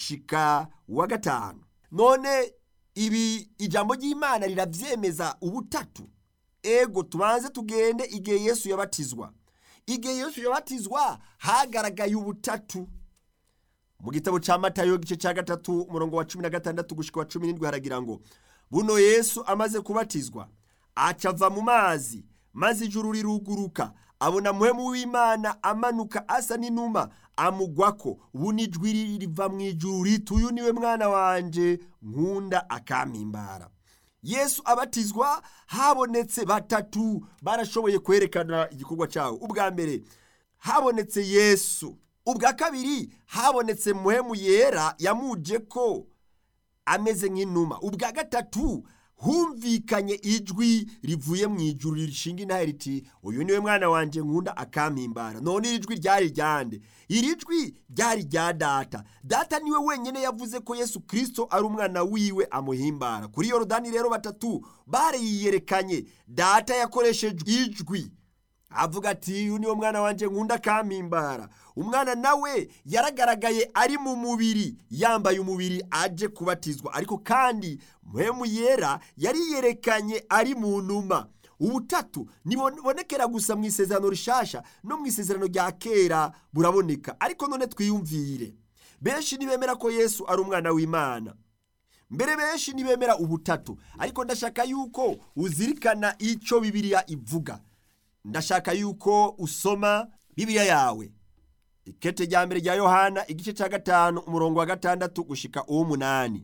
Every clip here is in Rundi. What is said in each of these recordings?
gushika uwa gatanu none ibi ijambo ry'imana rirabyemeza ubutatu ego tubanze tugende igihe yesu yabatizwa igihe yesu yabatizwa hagaragaye ubutatu mu gitabo cya matayo igice cya gatatu umurongo wa cumi na gatandatu gushyika wa cumi n'indwi haragira ngo buno yesu amaze kubatizwa acava mu mazi maze ijuru riruguruka abona muhemu w'imana amanuka asa n'inuma amugwako buno ijwi riva mu ijuru riti uyu niwe mwana wanje nkunda akampimbara yesu abatizwa habonetse batatu barashoboye kwerekana igikorwa cyawo ubwa mbere habonetse yesu ubwa kabiri habonetse muhemu yera yamuje ko ameze nk'inuma ubwa gatatu humvikanye ijwi rivuye mu ijuru rishinga intare riti uyu niwe mwana wanjye nkunda akampimbara none iri jwi ryari ryande iri jwi ryari rya data data niwe wenyine yavuze ko yesu kirisito ari umwana wiwe amuhimbara kuri yorodani rero batatu bariyerekanye data yakoresheje ijwi avuga ati uyu niwo mwana wanjye nkunda akampimbara umwana nawe yaragaragaye ari mu mubiri yambaye umubiri aje kubatizwa ariko kandi muhemu yera yariyerekanye ari mu numa ubutatu ntibonekera gusa mu isezerano rishasha no mu isezerano rya kera buraboneka ariko none twiyumvire benshi ntibemera ko yesu ari umwana w'imana mbere benshi ntibemera ubutatu ariko ndashaka yuko uzirikana icyo bibiliya ivuga ndashaka yuko usoma bibiliya yawe ikete rya mbere rya yohana igice cya gatanu umurongo wa gatandatu gushika uw'umunani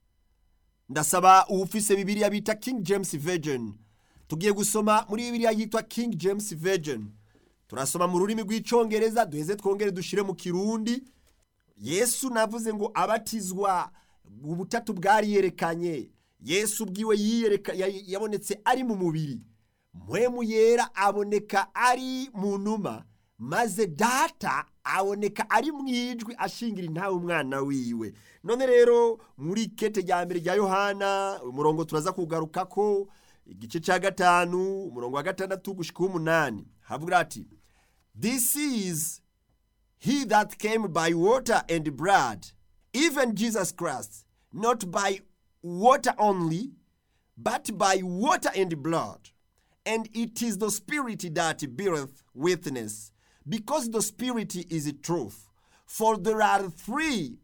ndasaba uwufise bibiliya bita king james virgin tugiye gusoma muri bibiliya yitwa king james virgin turasoma mu rurimi rw'icyongereza duheze twongere dushyire mu kirundi yesu navuze ngo abatizwa ubutatu bwariyerekanye yesu ubwiwe yabonetse ari mu mubiri muhemu yera aboneka ari mu numa maze data aboneka ari mu ijwi ashingira intawe umwana wiwe none rero muri kete rya mbere rya yohana umurongo turaza kugaruka ko igice cya gatanu umurongo wa gatandatu gushyika uw'umunani havuga ati this is he that came by water and blood even jesus christ not by water only but by water and blood and it is the Spirit that beareth witness, because the Spirit is truth. For there are three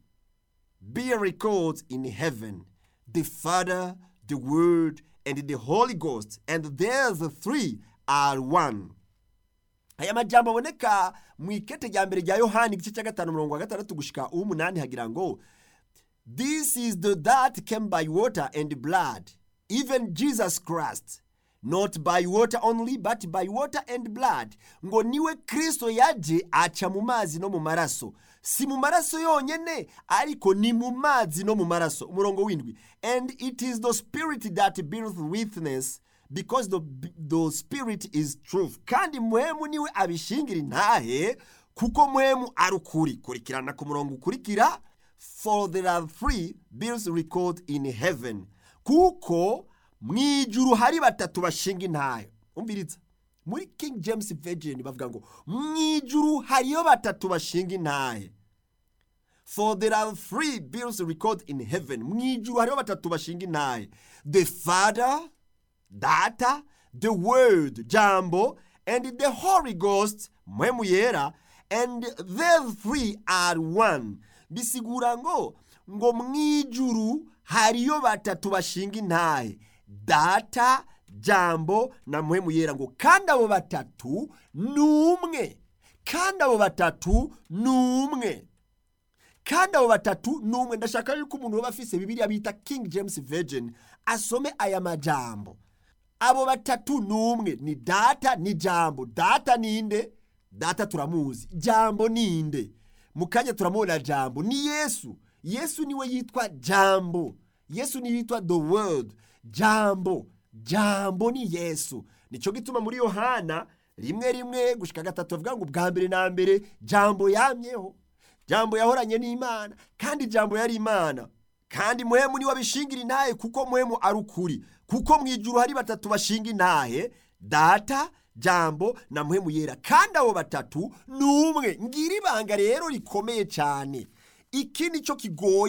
miracles in heaven the Father, the Word, and the Holy Ghost, and there's the three are one. aya majambo aboneka mu ikete rya mbere rya yohani igice cya gatanu umurongo wa gatandatu gushika uw'umunani hagira ngo this is the that came by water and blood even jesus christ not by water only but by water and blood ngo niwe kristo yaje aca mu mazi no mu maraso si mu maraso yonyene ariko ni mu mazi no mu maraso umurongo w'indwi and it is the spirit that beareth witness because the, the spirit is truth kandi muhemu niwe abishingira intahe kuko muhemu ari ukuri kurikirana ku murongo ukurikira for there are three bills record in heaven kuko mu ijuru hari batatu bashinga intayo umbiritsa muri king james virgin bavuga ngo mu ijuru hariyo batatu bashinga intahe for there are three bills record in heaven mu ijuru hariho batatu bashinga intahe the father data the word jambo and the holy ghost mpwemu yera and the three are one bisigura ngo ngo mu ijuru hariyo batatu bashinga intahe data jambo na muhemu yera ngo kandi abo batatu ni umwe kandi abo batatu ni umwe kandi abo batatu ni umwe ndashaka yuko umuntu waba afise bibiliya bita king james virgin asome aya majambo abo batatu ni umwe ni data ni jambo data ninde data turamuzi jambo ninde mu kanya turamubona jambo ni yesu yesu niwe yitwa jambo yesu niwe yitwa the world jambo jambo ni yesu nicyo gituma muri yohana rimwe rimwe gushika gatatu bavuga ngo ubwa mbere na mbere jambo yamyeho jambo yahoranye n'imana kandi jambo yari imana kandi muhemu niwe abishingira intahe kuko muhemu ari ukuri kuko mu ijuru hari batatu bashinga intahe data jambo na muhemu yera kandi abo batatu ni umwe ngira ibanga rero rikomeye cyane iki ni cyo kigoye